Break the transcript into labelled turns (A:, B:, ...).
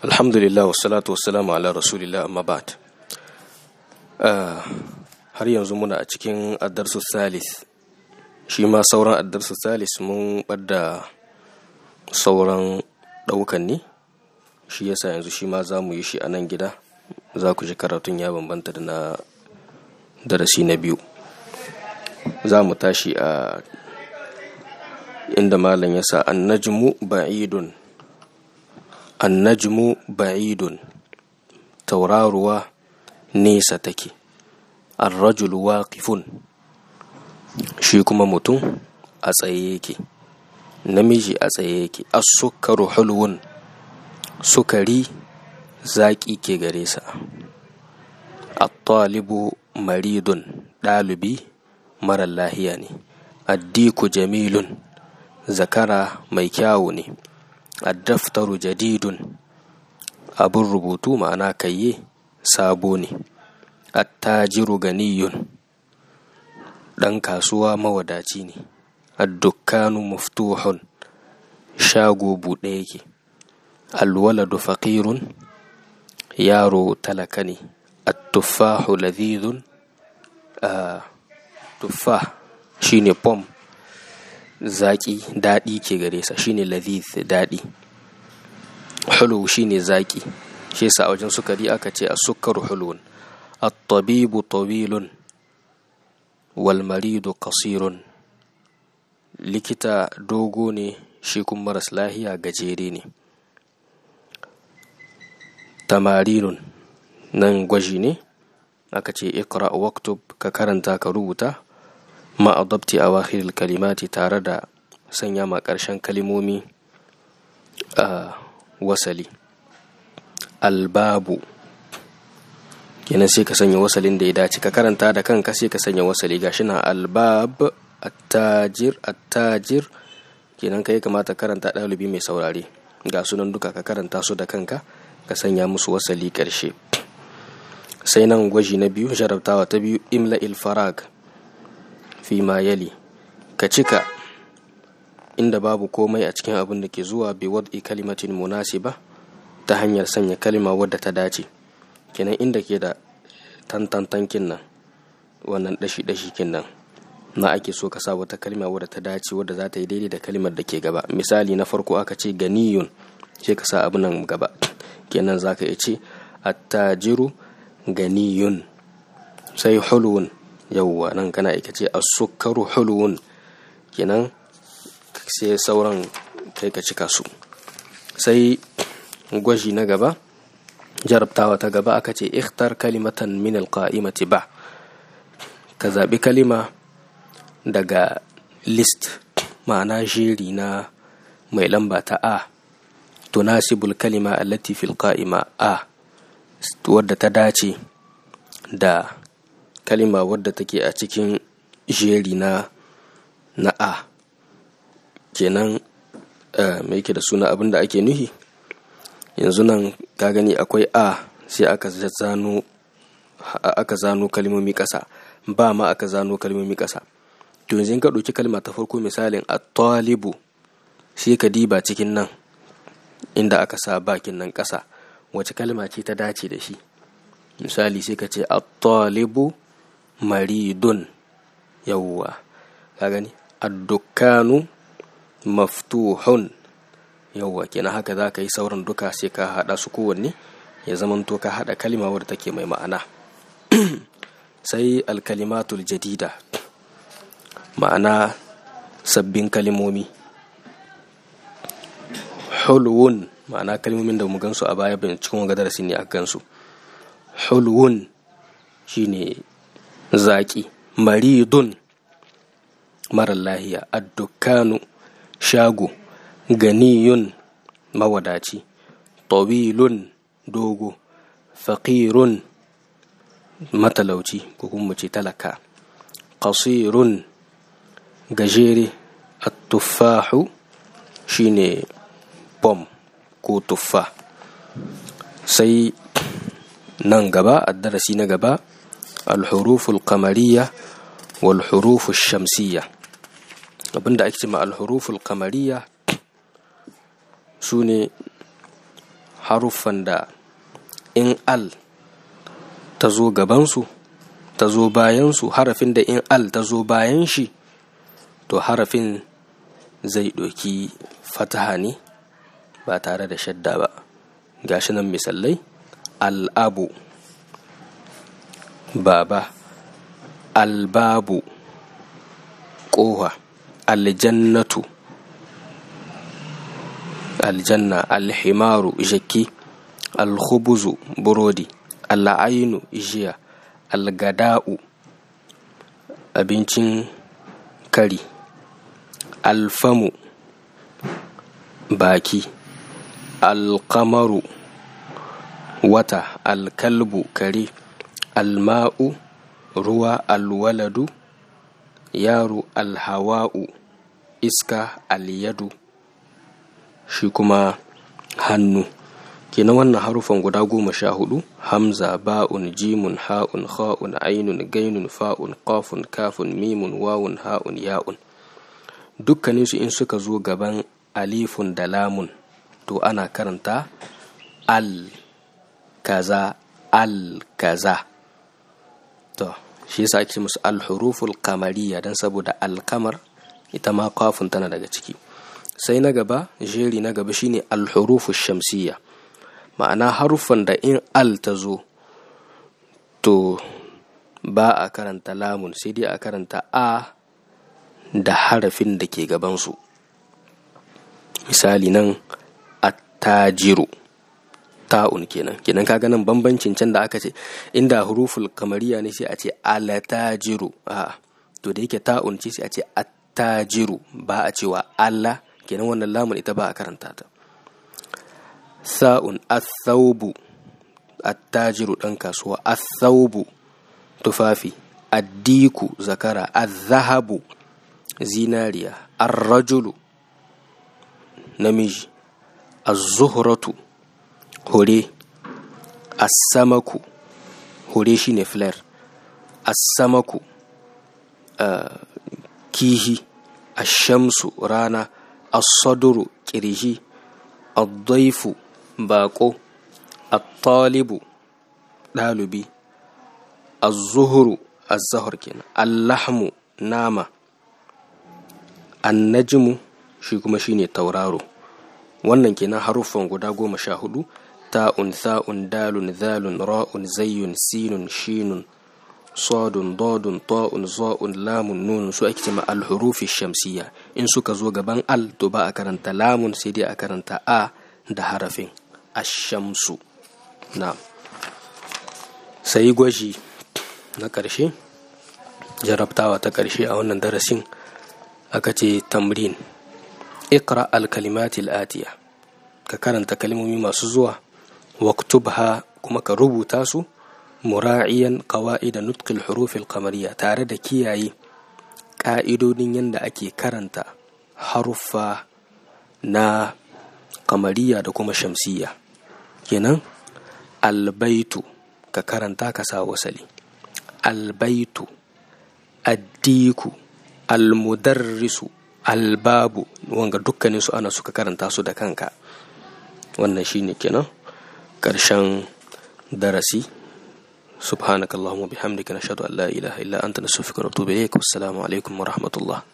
A: alhamdulillah wassalatu wassalamu ala rasulillah amma ba'd har yanzu muna a cikin addarsu salis shi ma sauran addarsu salis mun ɓadda sauran ɗaukan ne shi yasa yanzu shi ma za mu yi shi a nan gida za ku ji karatun ya bambanta da na darasi na biyu za mu tashi a inda malam ya sa annajmu ba'idun annajmu ba'idun tauraruwa nesa take arrajulu waqifun shi kuma mutum a tsaye yake namiji a tsaye yake as-sukkaru hulwun sukari zaƙi ke gare sa at-talibu maridun ɗalibi mara lahiya ne addiku jamilun zakara mai kyawu ne addaftaru jadidun abin rubutu ma'ana kayye sabo ne attajiru ganiyun ɗan kasuwa mawadaci ne addukkanu maftuhun shago buɗe yake alwaladu faƙirun yaro talaka ne attuffahu ladhidun tuffah shine pom zaƙi daɗi ke gare sa shine ladhith daɗi hulu shine zaƙi shi yasa a wajen sukari aka ce a sukkaru hulun at-tabibu tawilun wal maridu qasirun likita dogo ne shi kuma maras lahiya gajere ne tamarinun nan gwaji ne aka ce ikra waktub ka karanta ka rubuta ma adabti awakhiril kalimati tare da sanya ma ƙarshen kalimomi a wasali albabu kenan sai ka sanya wasalin da ya dace ka karanta da kanka sai ka sanya wasali gashi na albab attajir attajir kenan kai kamata karanta ɗalibi mai saurare ga sunan duka ka karanta su da kanka ka sanya musu wasali ƙarshe sai nan gwaji na biyu jarabtawa ta biyu imla ilfarag fi ma yali ka cika inda babu komai a cikin abin da ke zuwa bi wad'i kalimatin munasiba ta hanyar sanya kalima wadda ta dace kenan inda ke da tantantankin nan wannan dashi-dashi kin nan na ake so ka sa wata kalima wadda ta dace wadda za ta yi daidai da kalimar da ke gaba misali na farko aka ce ganiyun sai ka sa abu nan gaba kenan za ka iya ce attajiru ganiyun sai hulun yauwa nan kana ika ce asukkaru hulun kenan sai sauran kai ka cika su sai gwaji na gaba jarabtawa ta gaba aka ce ikhtar kalimatan min alqa'imati ba ka zaɓi kalima daga list ma'ana jeri na mai lamba ta a tunasibul kalima allati fil qa'ima a wadda ta dace da kalima wadda take a cikin jeri na na a kenan mai yake da suna abin da ake nuhi yanzu nan ka gani akwai a sai aka zano aka zano kalmomi ƙasa ba ma aka zano kalmomi ƙasa to yanzu ka ɗauki kalma ta farko misalin a talibu sai ka diba cikin nan inda aka sa bakin nan ƙasa wace kalma ce ta dace da shi misali sai ka ce at-talibu maridun yawwa ka gani ad-dukkanu maftuhun yawwa kenan haka za ka yi sauran duka sai ka haɗa su kowanne ya zamanto ka haɗa kalima wadda take mai ma'ana sai alkalimatul jadida ma'ana sabbin kalimomi hulwun ma'ana kalmomin da mu gansu a baya bayan cikin wanga darasi ne a gansu hulwun shine zaki maridun marar lahiya addukanu shago ganiyun mawadaci tawilun dogo faƙirun matalauci ko kuma ce talaka qasirun gajere at-tuffahu shine bom ko tuffa sai nan gaba a darasi na gaba alhuruful kamariya wal huruful shamsiyya abinda ake cima alhuruful kamariya su ne haruffan da in al ta zo gabansu ta zo bayansu harafin da in al ta zo bayan shi to harafin zai ɗauki fataha ne ba tare da shadda ba gashi nan misalai al'abu baba albabu ƙoha aljannatu aljanna alhimaru jaki alhubuzu burodi al'ainu jiya algada'u abincin kari alfamu baki alkamaru wata alkalbu kare alma'u ruwa alwaladu yaro alhawa'u iska alyadu shi kuma hannu kenan wannan harufan guda goma sha hudu hamza ba'un jimun ha'un ha'un ainun gainun fa'un qafun kafun mimun wawun ha'un ya'un dukkaninsu in suka zo gaban alifun da lamun to ana karanta al kaza al kaza to shi yasa ake musu alhuruful kamariya don saboda alkamar ita ma kafin tana daga ciki sai na gaba jeri na gaba shine alhuruful shamsiyya ma'ana haruffan da in al ta zo to ba a karanta lamun sai dai a karanta a da harafin da ke gabansu misali nan attajiru ta'un kenan kenan kaga nan bambancin can da aka ce inda huruful kamariya ne sai a ce alatajiru a to da yake ta'un ce sai a ce attajiru ba a cewa Allah kenan wannan lamun ita ba a karanta ta sa'un athaubu attajiru dan kasuwa athaubu tufafi addiku zakara azzahabu zinariya arrajulu namiji az-zuhratu hore asamaku hore shine flare asamaku uh, kihi ashamsu rana as-sadru kirji ad-daifu bako at-talibu ɗalibi az-zuhru az-zahr kenan al-lahmu nama an-najmu shi kuma shine tauraro wannan kenan haruffan guda goma sha hudu ta'un tha'un dalun zalun ra'un zayyun sinun shinun sadun dodun ta'un za'un lamun nun su ake cewa alhurufi shamsiya in suka zo gaban al to ba a karanta lamun sai dai a karanta a da harafin ashamsu na sai gwaji na ƙarshe jarabtawa ta ƙarshe a wannan darasin aka ce tamrin ikra al-kalimatil atiya ka karanta kalmomi masu zuwa waktubha kuma ka rubuta su mura'iyan qawaid nutqil huruf al-qamariyya tare da kiyaye ka'idodin yadda ake karanta haruffa na kamariya da kuma shamsiyya kenan albaitu ka karanta ka sa wasali albaitu addiku almudarrisu albabu wanga dukkanin su ana suka karanta su da kanka wannan shine kenan ƙarshen darasi subhanakallahumma bihamdika nashhadu an la ilaha illa anta nastaghfiruka wa natubu ilayk wassalamu alaikum wa rahmatullah